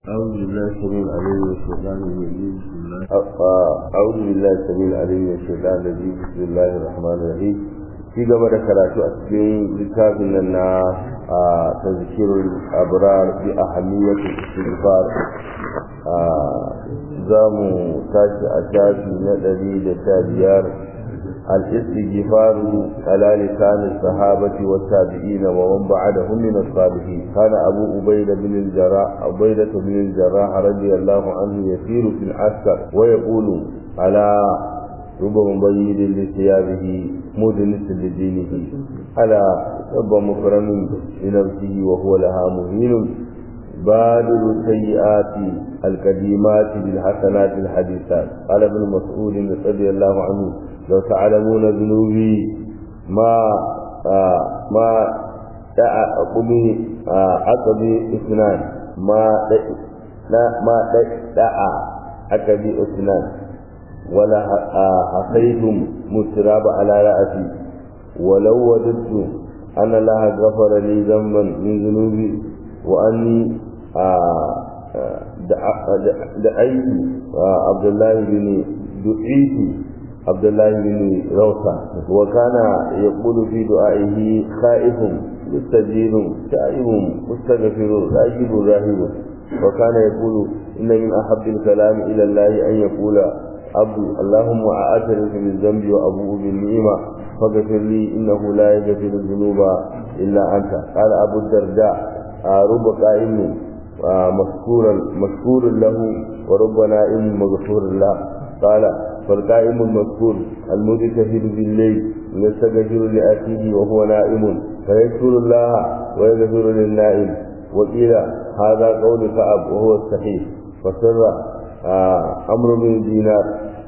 أعوذ بالله السميع العليم من الشيطان الرجيم بسم الله أعوذ بالله السميع العليم من الشيطان الرجيم بسم الله الرحمن الرحيم في gaba da karatu a cikin littafin nan na tazkirul abrar bi ahamiyatul istighfar za mu tashi a shafi na ɗari da sha biyar الاستغفار على لسان الصحابة والتابعين ومن بعدهم من الصالحين كان أبو عبيدة بن الجراح عبيدة بن الجراح رضي الله عنه يسير في العسكر ويقول على رب مبيد لثيابه مدنس لدينه على رب مكرم لنفسه وهو لها مهين بادر السيئات القديمات بالحسنات الحديثات قال ابن مسعود رضي الله عنه لو تعلمون ذنوبي ما آه ما عقبي عقبي اثنان ما لا ما دعا عقبي اثنان ولا حقيتم متراب على رأسي ولو وددت أن الله غفر لي ذنبا من ذنوبي وأني دعيت عبد الله بن دعيت عبد الله بن روثة وكان يقول في دعائه خائف مستجير تائب مستغفر راجب راهب وكان يقول إن من أحب الكلام إلى الله أن يقول عبد اللهم أعترف بالذنب وأبوء بالنعمة فاغفر لي إنه لا يغفر الذنوب إلا أنت قال أبو الدرداء رب قائم مشكورا مشكور له ورب نائم مغفور له قال فالقائم المذكور المتكفل بالليل يستغفر لأخيه وهو نائم فيشكر الله ويغفر للنائم وقيل هذا قول كعب وهو الصحيح فسر أمر بن دينار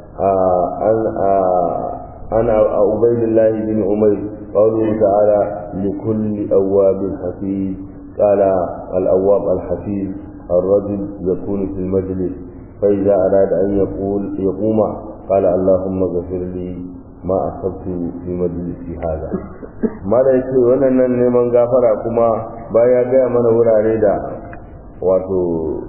عن عبيد الله بن عمير قوله تعالى لكل أواب حفيظ قال الأواب الحفيظ الرجل يكون في المجلس فإذا أراد أن يقول يقوم قال اللهم اغفر لي ما أصبت في مجلسي هذا ما da yake wannan neman gafara kuma baya gaya mana wurare da wato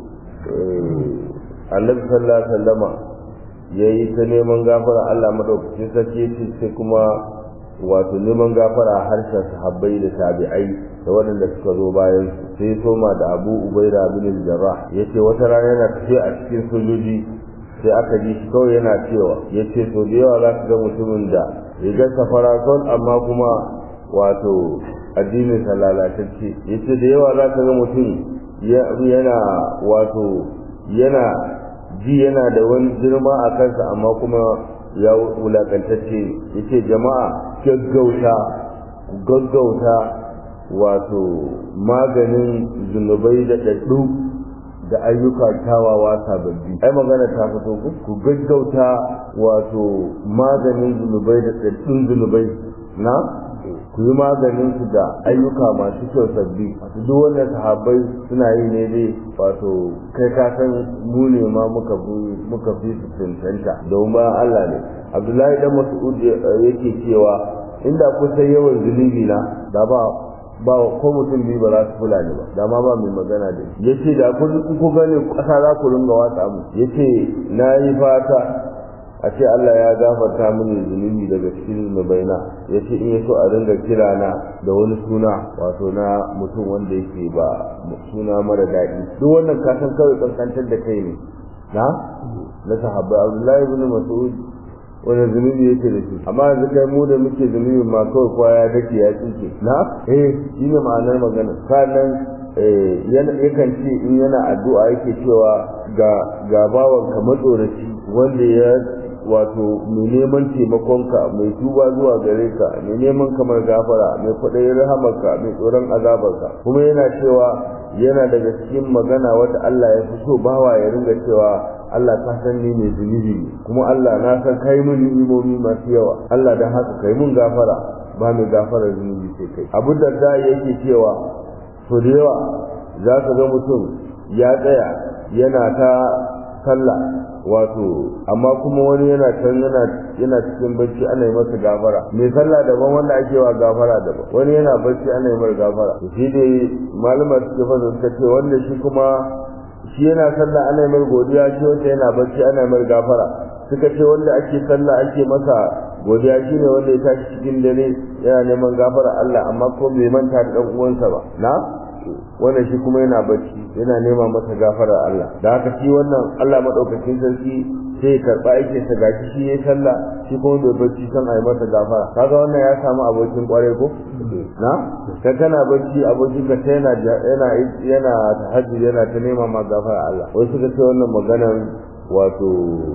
annabi sallallahu alaihi wasallama yayi ta neman gafara Allah madaukakin sarki yace sai kuma wato neman gafara a harshen sahabbai da tabi'ai da waɗanda suka zo bayan sai soma da Abu Ubaida bin Jarrah yace wata rana yana tafiya a cikin sojoji sai aka ji shi kawai yana cewa yace to da yawa za ka ga mutumin da rigar safara sol amma kuma wato addinin sa lalatacce yace da yawa za ka ga mutum yana wato yana ji yana da wani girma a kansa amma kuma ya wulakantacce yace jama'a gaggauta gaggauta wato maganin zunubai da daddu da ayyuka kyawawa sababbi ai magana ta fito ku gaggauta wato maganin zunubai da daddun zunubai na ku yi maganin su da ayyuka masu kyau sabbi wato duk wannan sahabbai suna yi ne dai wato kai ka san mu ne ma muka fi muka fi su cancanta domin ba Allah ne Abdullahi dan Mas'ud yake cewa inda kusan yawan zunubi na da ba ba ko mutum biyu ba za su kula ni ba da ma ba mai magana da shi yace da kun ku gane kasa za ku ringa watsa mu yace na yi fata a ce Allah ya gafarta mini zunubi daga cikin zunubaina ya ce in ya so a ringa kira na da wani suna wato na mutum wanda yake ba suna mara daɗi duk wannan kasan kawai kankantar da kai ne na na sahabbai Abdullahi ibn Mas'ud wani zunubi yake da shi amma yanzu kai mu da muke zunubin ma kawai kowa ya dake ya tsinke na eh shi ne ma'anar magana sannan yakan ce in yana addu'a yake cewa ga ga bawan ka matsoraci wanda ya wato mai neman taimakonka mai tuba zuwa gare ka mai neman kamar gafara mai kwaɗayin rahamarka mai tsoron azabarka kuma yana cewa yana daga cikin magana wata Allah ya fi so bawa ya ringa cewa Allah ka san ni mai zunubi kuma Allah na san kai mun ni'imomi masu yawa Allah dan haka kai mun gafara ba mai gafara zunubi sai kai Abu Darda yake cewa to da yawa za ka ga mutum ya tsaya yana ta sallah wato amma kuma wani yana can yana yana cikin bacci ana yi masa gafara mai sallah daban wanda ake wa gafara daban wani yana bacci ana yi masa gafara shi dai malama suke fasa suka ce wanda shi kuma shi yana sallah ana mai godiya shi wanda yana bacci ana mai gafara suka ce wanda ake sallah ake masa godiya shine wanda ya tashi cikin dare yana neman gafara Allah amma ko bai manta da dan uwansa ba na wannan shi kuma yana bacci yana nema masa gafara Allah da haka shi wannan Allah madaukakin sarki sai karba yake sa gashi shi yayi sallah shi kuma bai bacci san ayi masa gafara kaga wannan ya samu abokin kware ko na ka kana bacci abokin ka ta yana yana yana tahajjud yana ta nema ma gafara Allah wai suka ce wannan maganan wato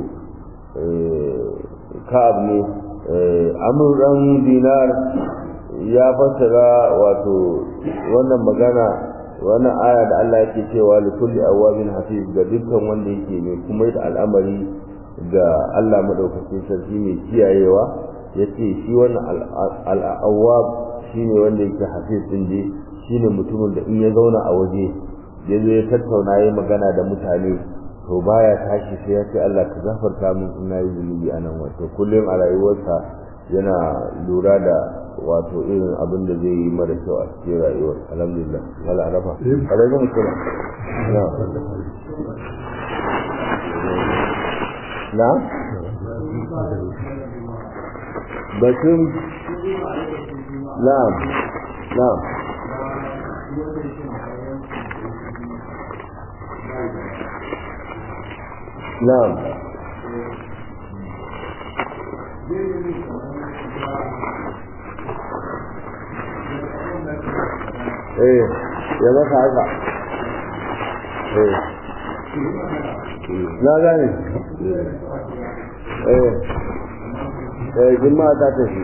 ka'ab ne amur dan dinar ya fassara wato wannan magana wannan aya da Allah yake cewa li kulli awabin hafiz ga dukkan wanda yake mai kuma da al'amari ga Allah madaukakin sarki mai kiyayewa yace shi wannan al-awwab shine wanda yake hafiz din je shine mutumin da in ya zauna a waje ya zo ya tattauna yayi magana da mutane to baya tashi sai ya ce Allah ka gafarta min in nayi zunubi a nan wato kullum a rayuwarsa yana lura da wato irin abin da zai yi mara kyau a cikin rayuwar alhamdulillah wala arafa alaikum assalam na na batun na'am na'am na'am eh ya maka haka eh na gane eh eh jima'a ta tafi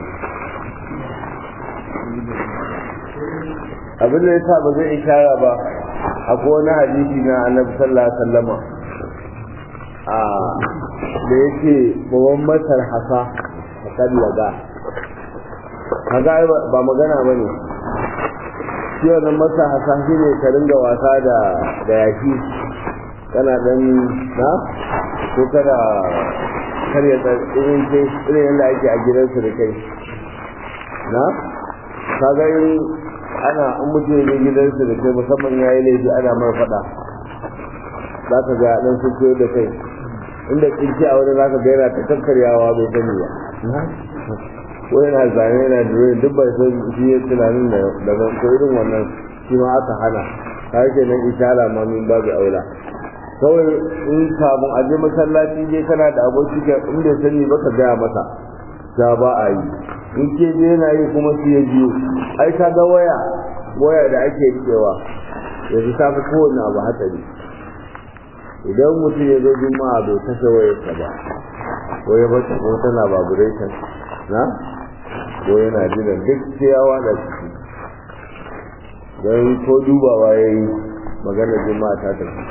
abin da yasa ba zai ishara ba akwai wani hadisi na annabi sallallahu alaihi wasallama a da yake bawan masar hasa a kan laga kaga ba magana ba ne shi wannan masa hasa shi ne ka ringa wasa da da yaki kana dan na ko kada karya irin ke irin yadda ake a gidansu da kai na kaga yin ana an mutu ne gidansu da kai musamman ya yi laifi ana mai faɗa za ka ga ɗan sun koyar da kai inda kinci a wani za ka ga yana ta kakkaryawa bai sani ba ko yana zane yana dure duk bai san shi ya tunanin da daga ko irin wannan shi ma aka hana ta yake nan ishara ma min babu aula kawai in kamun a je masallaci je kana da aboki ka in bai sani ba ka gaya masa ta ba a yi in ke je yana yi kuma su ya biyu ai ka ga waya waya da ake cewa yanzu ta fi kowane abu hatsari idan mutum ya zo juma'a bai kashe wayarsa ba ko ya bata ko tana vibration na ko yana jiran duk ciyawa da ciki don ko dubawa ya yi magana juma'a ta tafi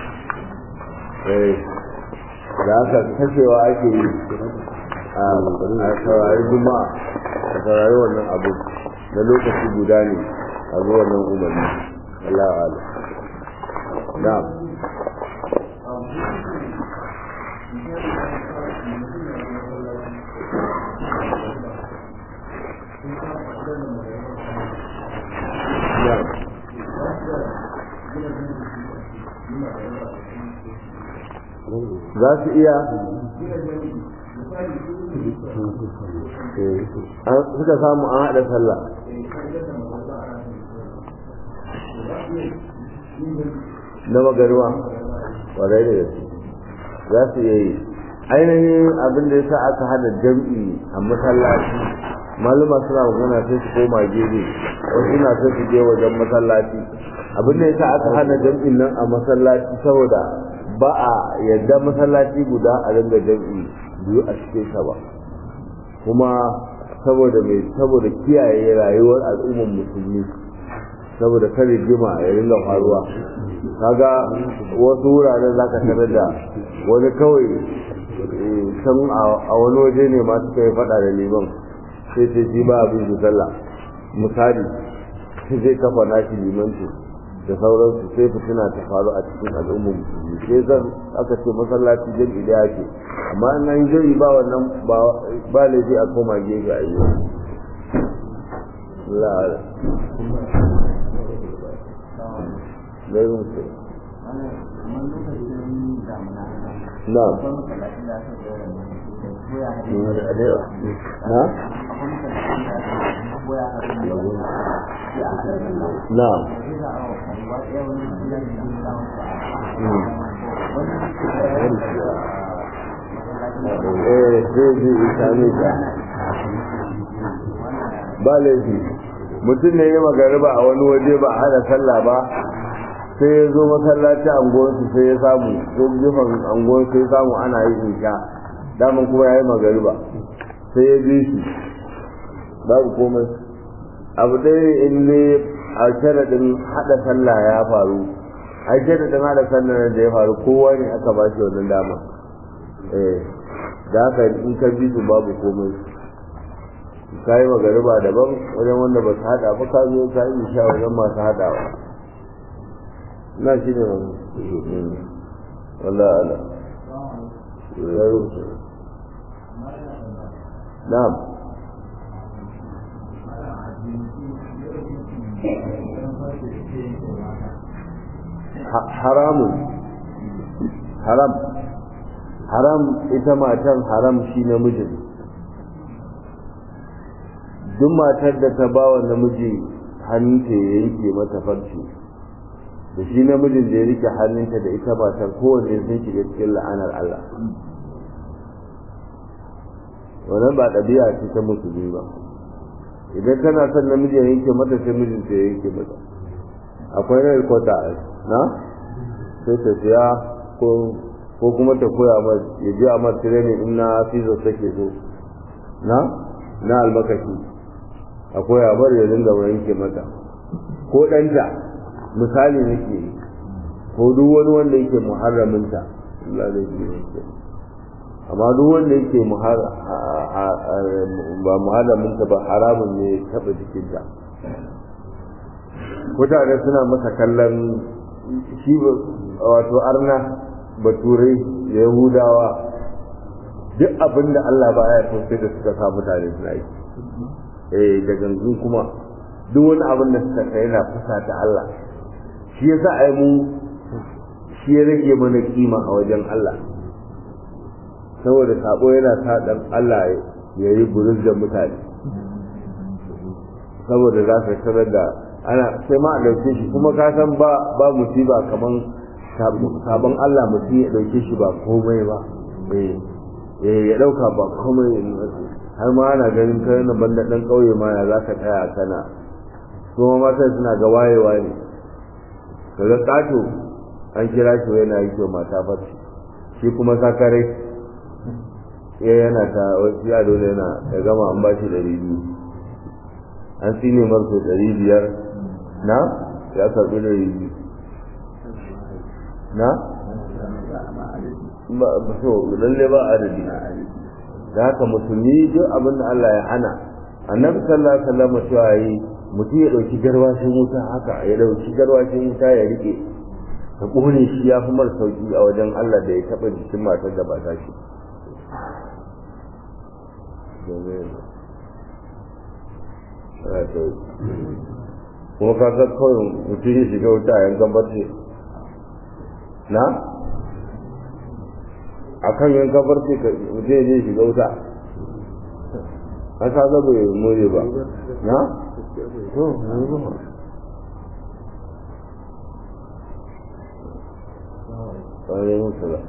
da haka kashewa ake yi a saurari juma'a a saurari wannan abu na lokaci guda ne a zuwa nan umarni Allah ala na'am za su iya suka samu an haɗa sallah na magarwa ƙwarai da gaske za su iya yi ainihin abin da ya sa aka hana jam'i a masallaci maluma suna magana sai su koma gefe wasu suna sai su je wajen masallaci abin da ya sa aka hana jam'in nan a masallaci saboda ba a yadda masallaci guda a ringa jam'i biyu a cikin sa ba kuma saboda mai saboda kiyaye rayuwar al'ummar musulmi saboda kare jima ya ringa faruwa kaga wasu wuraren zaka tarar da wani kawai san a wani waje ne ma suka yi fada da liman sai ta ji ba abin su sallah misali zai kafa nashi limanci da sauransu sai fitina ta faru a cikin al'ummar musulmi sai zan aka ce masallaci jami'i da yake amma in an jami'i ba wannan ba laifi a koma gefe a yi la'ala Lai musu. na'am na na'am eh zai ji isami ka ba laifi mutum ne ya magariba a wani waje ba a hada sallah ba sai ya zo masallaci anguwansu sai ya samu sai gefen anguwan sai ya samu ana yi isha daman kuma ya yi magariba sai ya bi shi babu komai abu ɗaya in ne a sharaɗin haɗa sallah ya faru a sharaɗin haɗa sallah da ya faru kowa ne aka ba shi wannan dama eh da haka in ka bi su babu komai ka yi magariba daban wajen wanda ba su haɗa ba ka zo ka yi isha wajen masu haɗawa na shi ne wani wallah ala ya rubuta na'am haramun haram haram ita matan haram shi namijin duk matar da ta ba wa namiji hannunta ya yanke mata farce da shi namijin da ya rike hannunta da ita matar kowanne sun shiga cikin la'anar Allah wannan ba ɗabi'a ce ta musulmi ba idan tana son namiji ya yanke mata sai mijinta ya yanke mata akwai na kwata na sai ta siya ko ko kuma ta koya ma ya je a mar training in na fizo take so na na albakashi a koya bar ya dinga yanke mata ko ɗanta misali nake ko duk wani wanda yake muharraminta Allah zai yi amma duk wanda yake ba muharraminta ba haramun ne taɓa jikinta mutane suna masa kallon shi wato arna baturai da yahudawa duk abin da Allah ba ya sai da suka sa mutane suna yi eh da gangun kuma duk wani abin da suka kai yana fusa ta Allah shi yasa ai mu shi ya rage mana kima a wajen Allah saboda sabo yana sa dan Allah ya yi buruz da mutane saboda za ka tarar da ana sai ma a ɗauke shi kuma ka san ba ba musiba kaman sabon Allah mutum ya ɗauke shi ba komai ba eh ya ɗauka ba komai har ma ana ganin kai na banda ɗan ƙauye ma ya za ka tsaya kana kuma mata suna ga wayewa ne kaga ƙato an kira shi yana yi kyau mata farci shi kuma sakare ya yana ta wasu ya dole yana ya gama an ba shi ɗari biyu an tsine marso ɗari biyar na ya karɓi ɗari biyu na ba so lalle ba adadi da haka musulmi duk abin da Allah ya hana annabi sallallahu alaihi wasallam cewa yi mutum ya dauki garwashin wuta haka ya dauki garwashin wuta ya rike ka kone shi ya fi mara sauki a wajen Allah da ya taba jikin matar da ba ta shi kuma ka ga kawai mutum ya shiga wuta a yankan barci na a kan yankan barci mutum ya je shiga wuta an sa zaba ya more ba na? to yanzu ba ƙwarai musu ba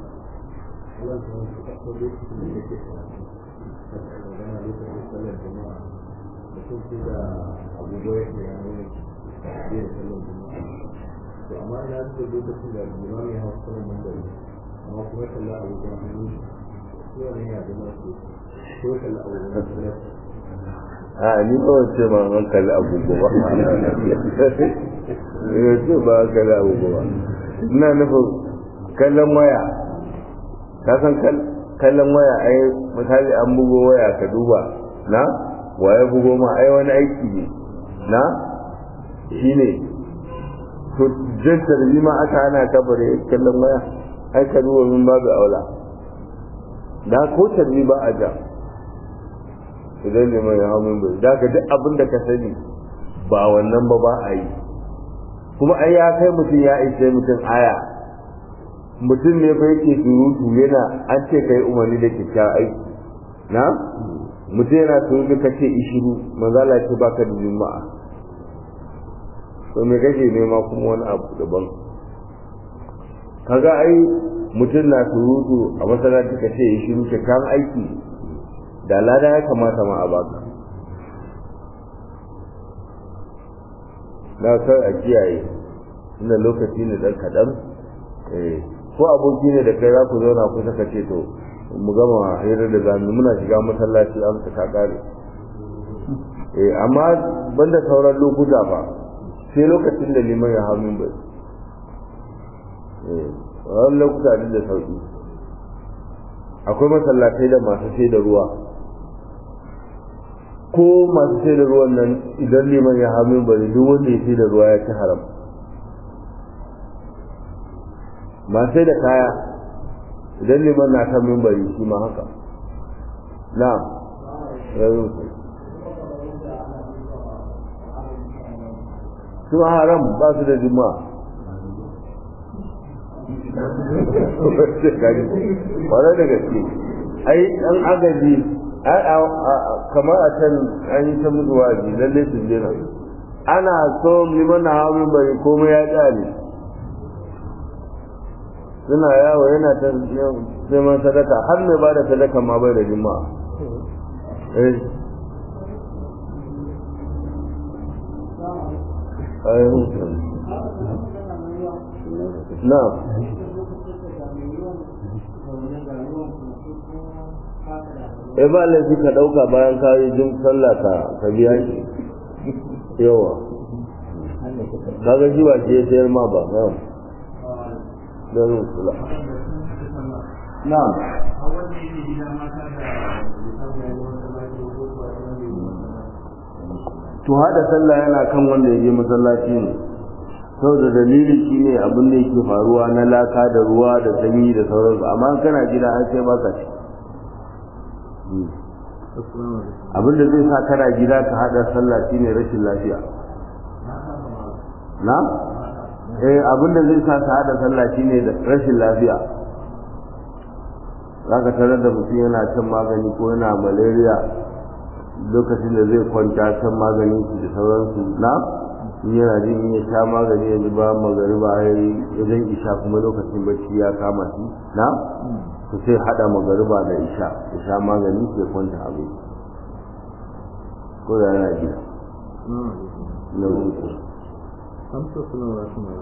to amma ina da lokacin da limami ya hau saman mandari amma kuma kalla abubuwan hannu shi ne ya zama su ko kalla abubuwan a ni ba wace ma an kalli agogo ba ya ce ba an kalli agogo ba ina nufin kallon waya ka san kallon waya ai misali an bugo waya ka duba na waye bugo ma ai wani aiki ne na shine to jan tarbi ma aka ana kabare kallon waya ai ka duba min babu aula da ko tarbi ba a ja idan liman ya hau bai da ka duk abin da ka sani ba wannan ba ba a yi kuma ai ya kai mutum ya ishe mutum aya mutum ne fa yake surutu yana an ce kai umarni da kyakkyawan aiki na mutum yana surutu ka ce ishiru manzala ce baka da juma'a to me kake nema kuma wani abu daban kaga ai mutum na surutu a masallaci ka ce ishiru kyakkyawan aiki da lada ya kamata ma a baka na kar a kiyaye inda lokaci ne dan kaɗan ko aboki ne da kai za ku zauna kusa ka ce to mu gama hirar da zamu muna shiga masallaci an ka kare eh amma banda sauran lokuta ba sai lokacin da liman ya hau min bai eh wannan lokuta da sauki akwai masallatai da masu sai da ruwa ko masu sai da ruwan nan idan liman ya hau min bai duk wanda ya sai da ruwa ya ci haram masu sai da kaya idan liman na kan mimbari shi ma haka na yanzu ku su haram ba su da juma'a wane da gaske ai an agaji kamar a can an yi ta mutu waji lalle su jina ana so liman na hawa mimbari komai ya tsare suna yawo yana ta neman sadaka har mai ba da sadaka ma bai da jima'a eh na e ba laifi ka ɗauka bayan ka yi jin sallah ka ka biya shi yawa kaga shi ba ke sayar ma ba yawa don kula na to hada sallah yana kan wanda ya je masallaci ne saboda dalili shine abin da yake faruwa na laka da ruwa da sanyi da sauransu amma kana gida an sai baka ci abin da zai sa kana gida ka hada sallah shine rashin lafiya na eh abinda zai sa ka hada sallah shine da rashin lafiya zaka tarar da mutum yana shan magani ko yana malaria lokacin da zai kwanta shan magani shi da sauransu na in yana jin in ya sha magani yanzu ba magariba ya zan isha kuma lokacin bacci ya kama shi na to sai hada magariba da isha ya sha magani sai kwanta abin ko da yana gida na uku amsa suna wa suna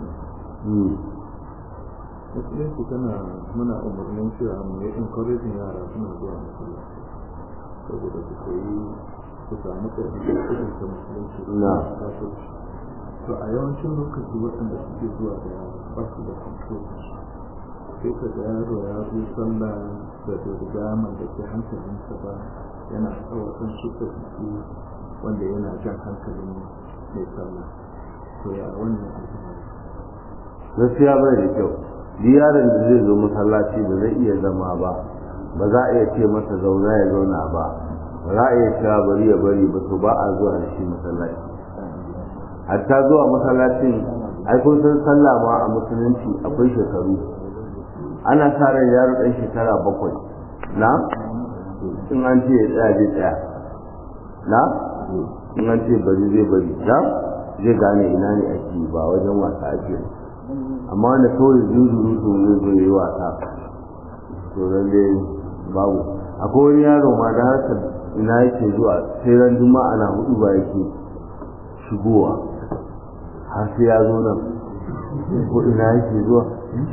musulunci tana muna umarnin cewa mu yi encouraging yara suna zuwa masallaci saboda su koyi su samu ƙarfi da irin ta musulunci Na. to a yawancin lokaci waɗanda suke zuwa da yara ba su da control sai ka ga yaro ya zo sallah da bai riga mallake hankalinsa ba yana tsawakan su ɗabi'u wanda yana jan hankalin mai sallah to ya wannan al'amari gaskiya bai da kyau duk yaron da zai zo masallaci ba zai iya zama ba ba za a iya ce masa zauna ya zauna ba ba za a iya cewa bari ya bari ba to ba a zuwa da shi masallaci hatta zuwa masallacin ai kun san sallah ma a musulunci akwai shekaru ana sa ran yaro ɗan shekara bakwai na in an ce ya tsaya zai tsaya na in an ce bari zai bari na zai gane ina ne ake ba wajen wasa ake amma wanda kawai zuzuru to zai zo yi wasa to lalle babu akwai wani yaro ma da haka ina yake zuwa sai ran juma'a na hudu ba yake shigowa har sai ya zo nan ko ina yake zuwa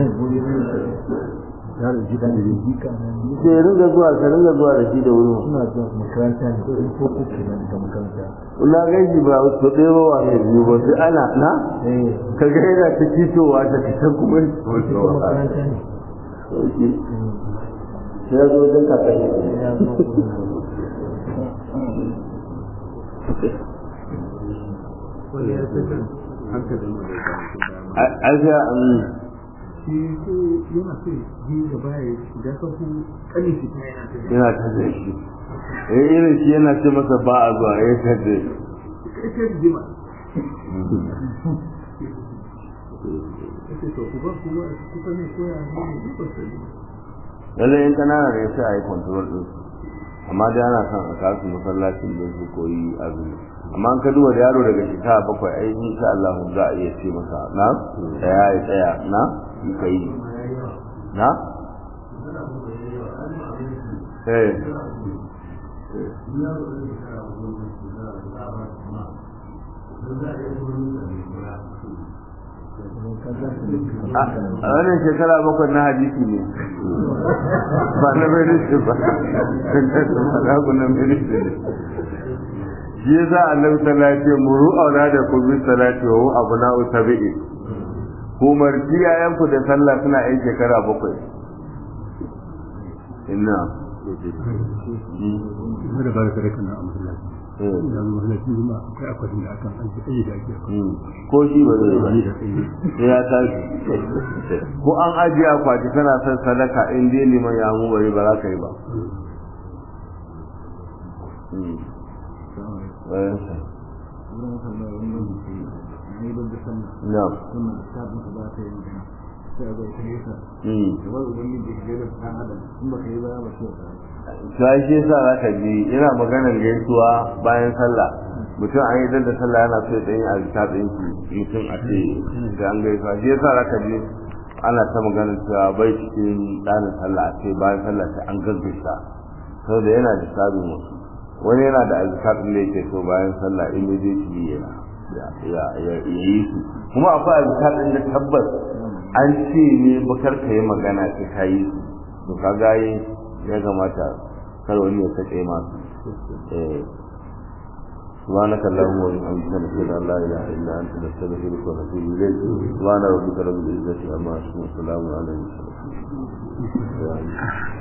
yaro gida da jika sai ya ringa zuwa ka ringa zuwa da shi da wuri suna zuwa makaranta ne ko in ko ko kenan da makaranta na gaji ba su ɗaya ba wa mai biyu ba sai ana na eh ka ga yana ta fitowa ta fitan kuma ya ko makaranta ne sauki sai ya zo wajen kakanni ya zo wani ya saka hankalin mu da ya dama a ga an shi sai yana so yi gaba ya shiga sahu kanin shi ta yana ta yana ta da shi eh irin shi yana ce masa ba a zuwa ya ta da shi ita jima ce to ku ba kuma kusa ne ko ya ne ne ba sai lallai in kanana da sai a yi control din su amma dai ana son a kasu masallacin da su koyi azumi amma an ka duba da yaro daga shekara bakwai ai insha Allah za a iya ce masa na tsaya ya tsaya na yi ka yi na eh a wannan shekara bakwai na hadisi ne ba na ministry ba na kunan ministry ne shi ya za a nan salati muru auna da kubi salati wa abu na utabi'i umarci yayanku da sallah suna yin shekara bakwai ina da ba da sadaka na masallaci da masallaci kuma akwai akwatin da akan aiki da ake ko shi ba zai ba sai ya tashi ko an ajiye akwati kana son sadaka in dai liman ya mu bari ba za ka yi ba Na'am. sai shi yasa za ka ji yana maganar gaisuwa bayan sallah mutum an yi da sallah yana so ya tsaye a littafin shi mutum a ce da an gaisuwa shi yasa za ka ji ana ta maganar cewa bai cikin ɗanin sallah a ce bayan sallah sai an gaggaisa saboda yana da sabin wasu wani yana da azkatun da yake so bayan sallah immediately ya ya yi su kuma akwai azkatun da tabbas an ce ne bakar ka yi magana sai ka yi su to ka gaye ya kamata kar wani ya kace masu eh سبحانك اللهم وبحمدك نشهد ان لا اله الا انت نستغفرك ونتوب اليك سبحان ربك رب العزه عما يصفون وسلام على المرسلين